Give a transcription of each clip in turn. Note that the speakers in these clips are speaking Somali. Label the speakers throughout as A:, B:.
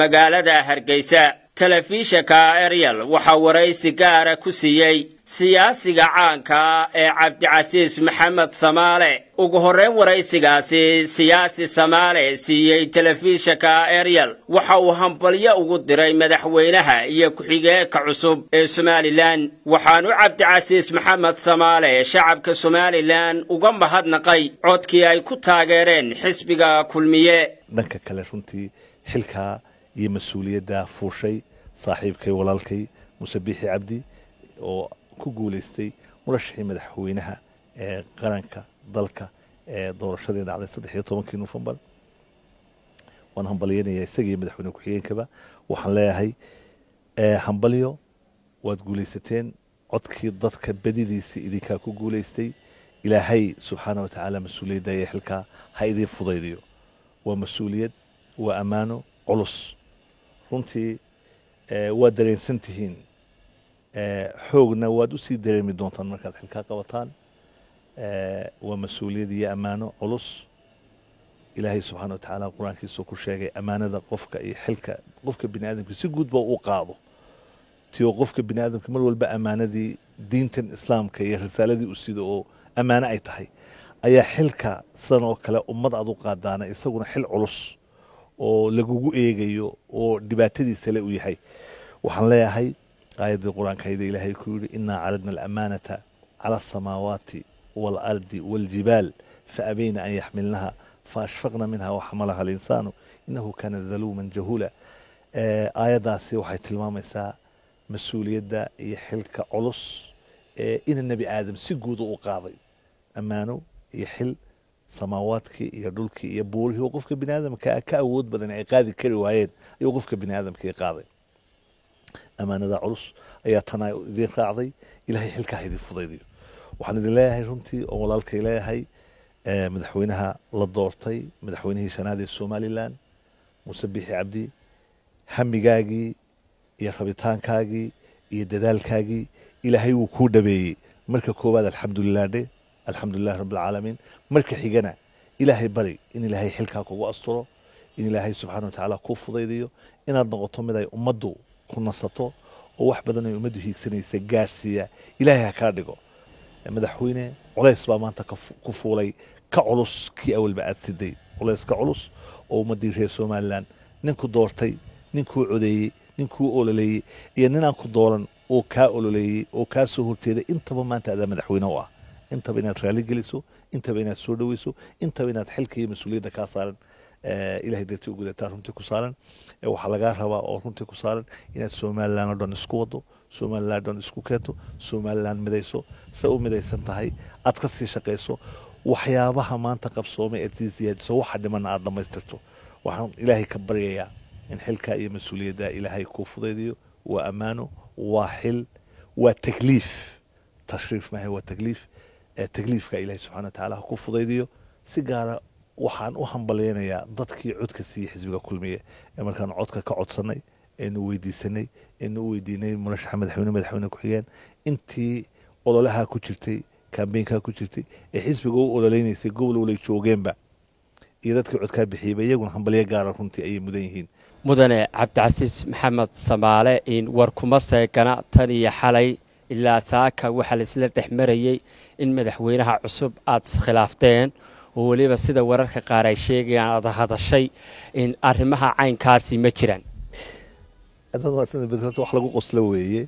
A: magaalada hargeysa telefishanka eryal waxaa waraysi gaara ku siiyey siyaasiga caanka ee cabdicasiis maxamed samaale ugu horrayn waraysigaasi siyaasi samaale siiyey telefishanka eryal waxa uu hambalyo ugu diray madaxweynaha iyo ku-xigeenka cusub ee somalilan waxaanu cabdicasiis maxamed samaale shacabka somalilan uga mahadnaqay codkii ay ku taageereen xisbiga kulmiye
B: dhanka kale runtii xilkaa iyo mas-uuliyadda fuushay saaxiibkay walaalkay muse biixi cabdi oo ku guulaystay murashaxii madaxweynaha ee qaranka dalka ee doorashadii dhacday saddex iyo tobankii nofembar waan hambalyanayaa isagii madaxweyne ku-xigeenkaba waxaan leeyahay hambalyo waad guulaysateen codkii dadka badidiisa idinkaa ku guulaystay ilaahay subxaana watacaala mas-uuliyadda iyo xilkaa ha idiin fudaydiyo waa mas-uuliyad waa ammaano culus runtii waad dareensan tihiin xoogna waad usii dareemi doontaan markaad xilkaa qabataan waa mas-uuliyad iyo ammaano culus ilaahay subxana watacaala qur-aankiisuu ku sheegay ammaanada qofka iyo xilka qofka bini aadamka si guudba uu qaado tio qofka bini aadamka mar walba ammaanadii diintan islaamka iyo risaaladii u sido oo ammaano ay tahay ayaa xilka sidan oo kale ummad aad u qaadaana isaguna xil culus oo lagugu eegayo oo dhibaatadiisa le u yahay waxaan leeyahay aayaddii qur-aankayda ilaahay ku yidhi inaa caradna alamaanata cala asamaawaati waalardi waaljibaal faabayna an yaxmilnaha faashfaqna minha waxamalaha alinsaanu inahu kaana daluuman jahuula aayaddaasi waxay tilmaamaysaa mas-uuliyadda iyo xilka culus ee ina nebi aadam si guuda u qaaday ammaano iyo xil samaawaadkii iyo dhulkii iyo buurihii oo qofka bini aadamka ka awood badan ay qaadi kari waayeen ayuu qofka bini aadamkii qaaday ammaanada culus ayaa tanaa idiin raacday ilahay xilkaa idin fudaydiyo waxaan idin leeyahay runtii oo walaalkay leeyahay madaxweynaha la doortay madaxweynihii shanaad ee somalilan muuse biixi cabdi hamigaagii iyo rabitaankaagii iyo dadaalkaagii ilaahay wuu kuu dhabeeyey marka koowaad alxamdulilah dhe alxamdulilahi rabbilcaalamiin marka xigana ilaahay bari in ilaahay xilkaa kugu asturo in ilaahay subxana wa tacaala kuu fudaydiyo inaad noqoto mid ay ummaddu ku nasato oo wax badan ay ummaddu hiigsanaysa gaarsiiya ilaahay ha kaa dhigo madaxweyne culays baa maanta ku fuulay ka culus kii awalba aad siday culays ka culus oo ummaddii reer somalilan ninku doortay ninkuu codeeyey ninkuu ololeeyey iyo ninaan ku dooran oo kaa ololeeyey oo kaa soo horjeeday intaba maanta adaa madaxweyne u ah intaba inaad raali geliso intaba inaad soo dhaweyso intaba inaad xilka iyo mas-uuliyadda kaa saaran ilahay dartii u gudataa runtii ku saaran waxaa lagaa rabaa oo runtii ku saaran inaad somalilan oo dhan isku wado somalilan oo dhan isku keento somalilan midayso se u midaysan tahay aad ka sii shaqayso waxyaabaha maanta qabsoomay aad sii siyaadiso waxa dhimana aad dhammaystirto waxaan ilaahay ka baryayaa in xilkaa iyo mas-uuliyadda ilaahay kuu fudaydiyo waa ammaano waa xil waa takliif tashriif maaha waa takliif takliifka ilaahay subxana wa tacaala ha ku fudaydiyo si gaara waxaan u hambalyaynayaa dadkii codka siiyey xisbiga kulmiye ee markaan codka ka codsanay eenu weydiisanay eenu u weydiinay murashaxa madaxweyne madaxweyne ku-xigeen intii ololaha ku jirtay kambeynkaa ku jirtay ee xisbiga u ololeynaysay gobol walay joogeenba iyo dadkii codkaa bixiyeyba iyaguna hambalyo gaara runtii ayay mudan yihiin
A: mudane cabdicasiis maxamed samaale in war kuma seegana tan iyo xalay ilaa saaka waxaa laisla dhex marayey in madaxweynaha cusub aada iskhilaafteen oo weliba sida wararka qaar ay sheegayaan aada hadashay in arrimaha caynkaasi ma jiraan
B: wax lagu qoslo weeye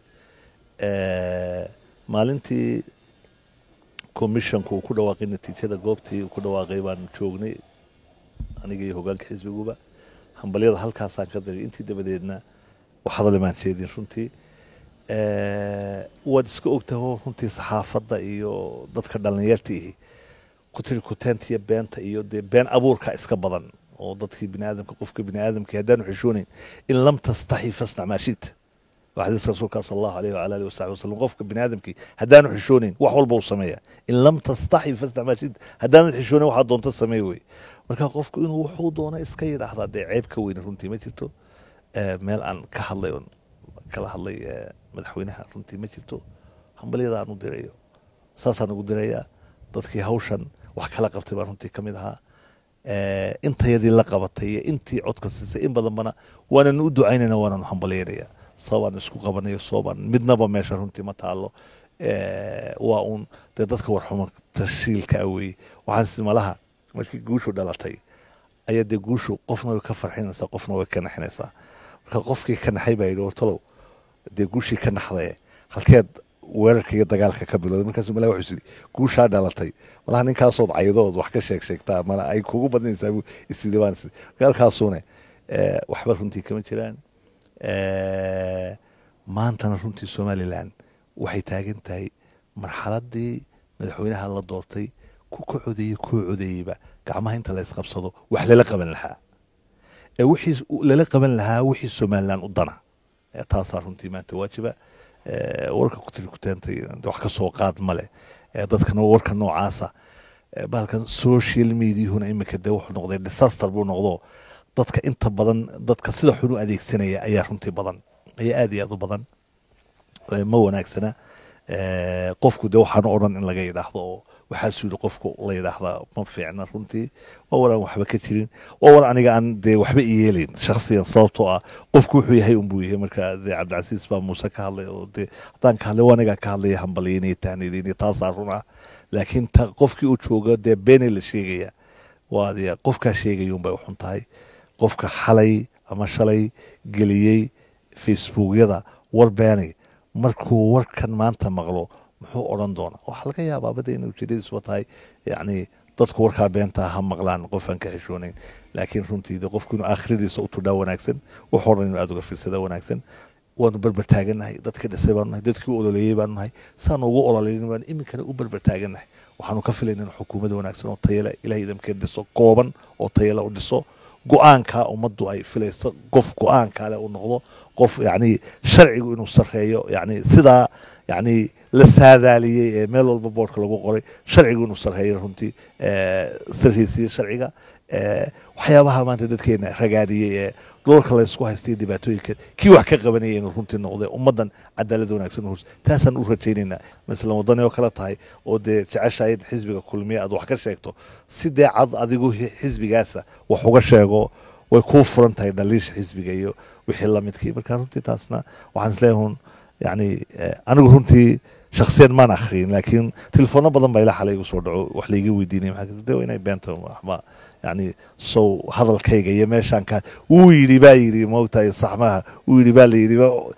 B: maalintii commissionku uu ku dhawaaqay natiijada goobtii uu ku dhawaaqay baan joognay aniga iyo hogaanka xisbiguba hambalyada halkaasaan ka daray intii dabadeedna wax hadale maan jeedin runtii waad iska ogtaho runtii saxaafadda iyo dadka dhallinyarta ihi ku tiri kuteenta iyo beenta iyo dee been abuurka iska badan oo dadkii biniaadamka qofka biniaadamkii haddaanu xishoonayn in lam tastaxi fasnac maa shita waa xadiiska rasuulka sala allahu alayh wala alihi wasaxbi wasalam qofka biniaadamkii haddaanu xishoonayn wax walba uu sameeya in lam tastaxi fasnac maa shita haddaanad xishoonayn waxaa doonta sameey wey marka qofku inuu wuxuu doona iska yidhaahdaa dee ceeb ka weyne runtii ma jirto meel aan ka hadlay oon kala hadlay madaxweynaha runtii ma jirto hambalyada aan u dirayo saasaan ugu dirayaa dadkii hawshan wax kala qabtay baan runtii ka mid ahaa intayadii la qabatay iyo intii codka siisay in badanbana waananu u ducaynayna waananu hambalyaynaya sababaan isku qabanayo soobaan midnaba meesha runtii ma taalo waa uun dee dadka warxuma tashiilka aweye waxaan malaha markii guushu dhalatay ayaa dee guushu qofna way ka farxinaysaa qofna way ka naxinaysaa marka qofkii ka naxay baa yidhi wartalow dee guushii ka naxdaye halkeed weerarka iyo dagaalka ka bilowday markaasuu malaa wuxuu yidhi guushaa dhalatay malaha ninkaasood caydood wax ka sheeg sheegtaa mala ay kugu badnaysaa buu isyidhi waan isiri halkaasuune waxba runtii kama jiraan maantana runtii somalilan waxay taagan tahay marxaladii madaxweynaha la doortay ku ka codeeyey kuu codeeyeyba gacmaha inta la isqabsado wax lala qaban lahaa wixii lala qaban lahaa wixii somalilan u dana taasaa runtii maanta waajiba warka kutirikuteentay wax ka soo qaad male dadkana warka noocaasa bahalkan social mediahuna iminka dee wuxuu noqday disaster buu noqdo dadka inta badan dadka sida xun u adeegsanaya ayaa runtii badan ayaa aad iyo aad u badan ma wanaagsana qofku dee waxaan odhan in laga yidhaahdo oo waxaasuu yidhi qofku la yidhaahdaa ma fiicna runtii waa war aan waxba ka jirin waa war aniga aan dee waxba iyeelayn shaksiyan sababtoo ah qofku wuxuu yahay unbuu yahay marka dee cabdicasiis baa muuse ka hadlay oo dee haddaan ka hadlay waa anigaa ka hadlaya hambalyaynaya tahniidaynaya taasaa run ah laakiin ta qofkii u jooga dee beenay la sheegaya waa dee qofkaa sheegaya unbay u xun tahay qofka xalay ama shalay geliyey facebookyada war beenay markuu warkan maanta maqlo muxuu odhan doonaa waxaa laga yaabaa bada inay ujeedadiisuba tahay yacni dadku warkaa beentaa ha maqlaan qof aan ka xishoonayn laakiin runtii de qofku inuu aakhiradiisa u tudhaa wanaagsan wuxuu odhan inuu aada uga fiirsada wanaagsan waanu berber taagannahay dadkii dhisay baanu nahay dadkii u ololeeyey baanu nahay saanu ugu ololeyn baanu iminkana u berber taagannahay waxaanu ka filayna in xukuumadda wanaagsan oo tayale ilahay idamkeed dhiso kooban oo tayale u dhiso go-aanka ummaddu ay filayso qof go-aankaale uu noqdo qof yacni sharcigu inuu sarreeyo yacni sidaa yacni la saadaaliyey ee meel walba boorka lagu qoray sharcigu inuu sarreeyo runtii sarreysiye sharciga waxyaabaha maanta dadkeena ragaadiyey ee doorka laysku haystay dhibaatooyinka kii wax ka qabanaya inuu runtii noqday ummaddan cadaalad wanaagsan hurs taasaan u rajaynaynaa masalan waddani oo kale tahay oo dee jeceshahay in xisbiga kulmiya aad wax ka sheegto si dee cad adigu xisbigaasa wax uga sheego way kuu furan tahay dhaliisha xisbiga iyo wixii lamidkii marka runtii taasna waxaan isleeyahay yani anigu runtii shaksiyan maan akhriyin laakiin telefoona badan baa ilaa xalay igu soo dhaco wax layga weydiinay maxaa inay beenta waxba yani sow hadalkayga iyo meeshaan ka wuu yidhi baa yidhi moogtahay saxmaha wuu yidhi baa la yidhi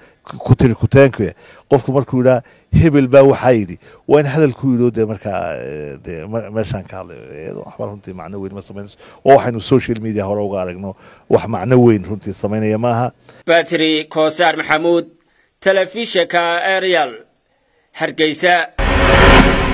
B: ku tiri kuteenku qofku markuu yidhaa hebel baa waxaa yidhi waa in hadalku yidho dee markaa dee meeshaan ka hadlay waxba runtii macno weyn ma samaynayso oo waxaynu social media hore uga aragno wax macno weyn runtii samaynaya maaha
A: batri koosaar maxamuud telefishinka arial hargeysa